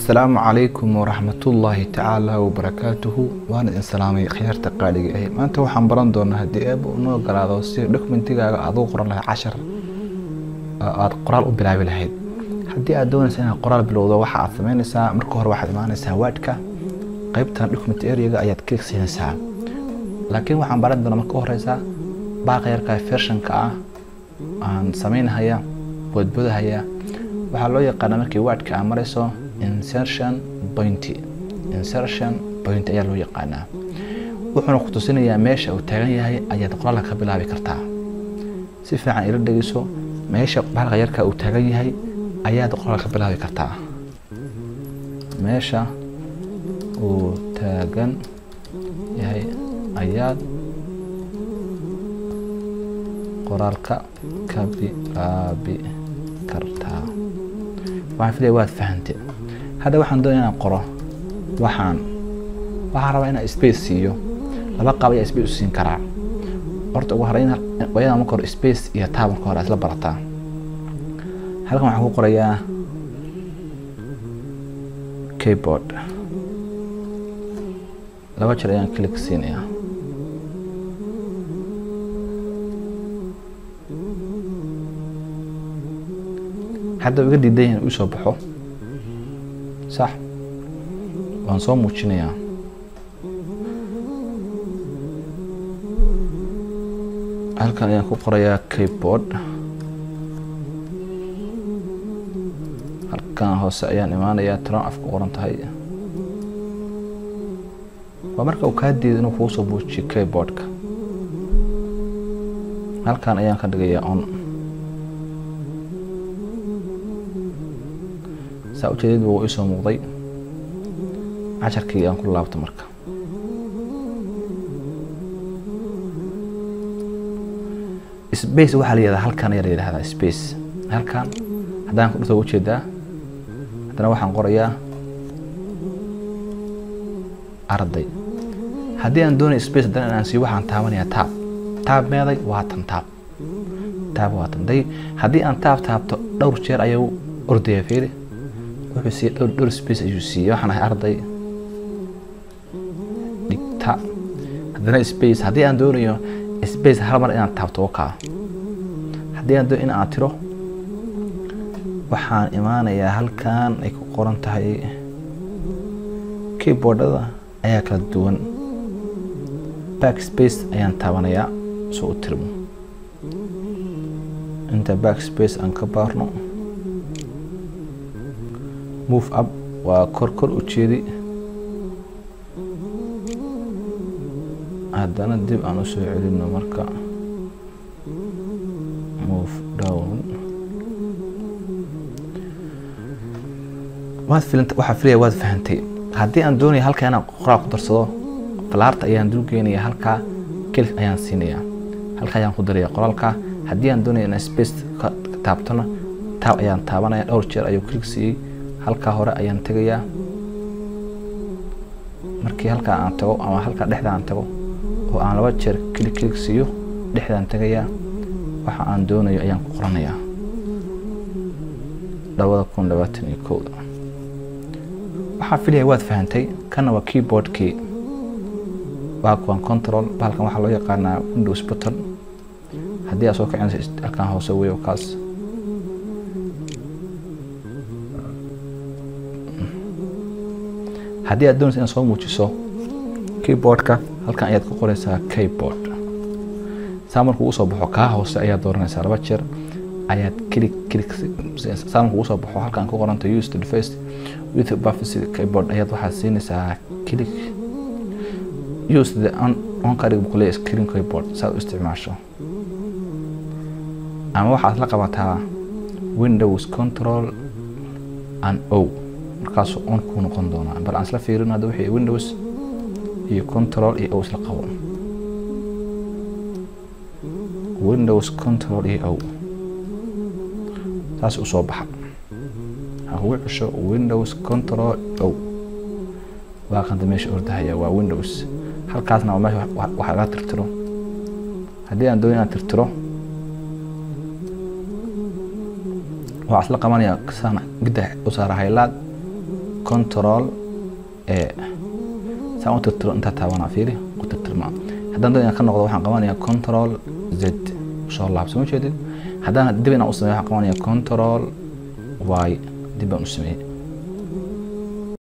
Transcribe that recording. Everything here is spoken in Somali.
asalaamu calaykum waraxmatullaahi tacaala wabarakaatuhu waan idin salaamay khiyaarta qaaliga ahi maanta waxaan baran doonaa haddii eeba unoo galaado si dokumentigaaga aad u qoran lahayd cashar aada qoraal u bilaabi lahayd haddii aad doonaysa inaad qoraal bilowdo waxa aad sameynaysaa marka hore waxaad imaanaysaa waadhka qaybtan document areaga ayaad klik siinaysaa laakiin waxaan baran doonaa marka horeysa baaqa yarka fershanka ah aan sameynhaya boodboodahaya waxaa loo yaqaana markii waadhka aa marayso insertion point insertion point ayaa loo yaqaanaa wuxuuna ku tusinayaa meesha uu taagan yahay ayaad qoraalka ka bilaabi kartaa si fiican ila dhegeyso meesha baalka yarka uu taagan yahay ayaad qoraal ka bilaabi kartaa meesha uu taagan yahay ayaad qoraalka ka bilaabi kartaa waxaan filaya waad fahantay hadda waxaan doonaya inaan qoro waxaan waxaan rabaa inaan space siiyo laba qaab ayaa space u siin karaa horta ugu horeyn waa inaan marka hore space iyo tab marka hore isla barataa halkan waxaan ku qorayaa keyboard laba jeer ayaan click siinayaa hadda iga diidan yahin uu soo baxo sax waan soo muujinayaa halkan ayaan ku qorayaa keyboard halkan hoose ayaan imaanayaa tiran af ku qoran tahay waa marka uu kaa diido inuu kuu soo muujiyo keyboardka halkan ayaan ka dhigayaa on saa ujeedad wuu isoo muuqday casharkii aan ku laabto marka space waxaa la yihahdaa halkan ayaa la yidhahdaa space halkan haddaan ku dhurta ujeedaa haddana waxaan qorayaa arday haddii aan doonay space haddana inaan siiyo waxaan taabanayaa taab taab meeday waa tan taab taab waa tan day haddii aan taab taabto dhowr jeer ayuu ordaya fiiri wuxuu siiyey dhowr dhowr space ayuu siiyey waxaan ahay arday dhigta haddana space haddii aan doonayo space hal mar inaan taabto wakaa haddii aan doonayo in aan tiro waxaan imaanayaa halkan ay ku qoran tahay keyboardada ayaa kala duwan backspace ayaan taabanayaa soo u tirmo inta backspace aan ka baarno move up waa kor kor u jeedi haddana dib aan u soo celino marka move down waad filanta waxaa filaya waad fahantay haddii aan doonaya halkaa inaan qoraal ku darsado falaarta ayaan dul geenaya halkaa kelif ayaan siinaya halkaa ayaan ku daraya qoraalka haddii aan doonaya inaan space ka taabtona taab ayaan taabanaya dhowr jeer ayuu click siiyey halkaa hore ayaan tegayaa markii halkaa aan tago ama halkaa dhexda aan tago oo aan laba jeer click click siiyo dhexdaan tegayaa waxa aan doonayo ayaan ku qoranayaa labada kun labaatan iyo kowda waxaa filaya waad fahantay kana waa keyboardkii baakuwan control bahalkan waxaa loo yaqaanaa windows button haddii aad soo kicinayso halkan hoose weeyo kaas haddii aad doonaysa inaad soo muujiso keyboardka halkan ayaad ku qoraysaa keyboard saa markuu usoo baxo kaa hoose ayaad dooranaysaa laba jeer ayaad click click saa markuu usoo baxo halkan ku qoranta use the device with buffs keyboard ayaad waxaad siinaysaa click use the on on ka dhig buqley screen keyboard saad u isticmaasho ama waxaad la qabataa windows control and o markaasuu on kuu noqon doonaa bal aan isla fiirin hadda wixii windows iyo control iyo o isla qabo windows control iyo o saas usoo baxa ha kugu cesho windows control o waa qanda meesha ordahaya waa windows halkaasna waa meesha wax laga tirtiro haddii aan doonin inaan tirtiro waxaa isla qabanaya saan gidda u saara haylaad control e saan u tirtiro intaa taabanaa fiiri ku tirtirmaa haddaan dad inaan ka noqdo waxaan qabanayaa control z soo laabso ma jeedid haddaan dib inaan u sameeyo waxaan qabanayaa control y dib baan u sameeyey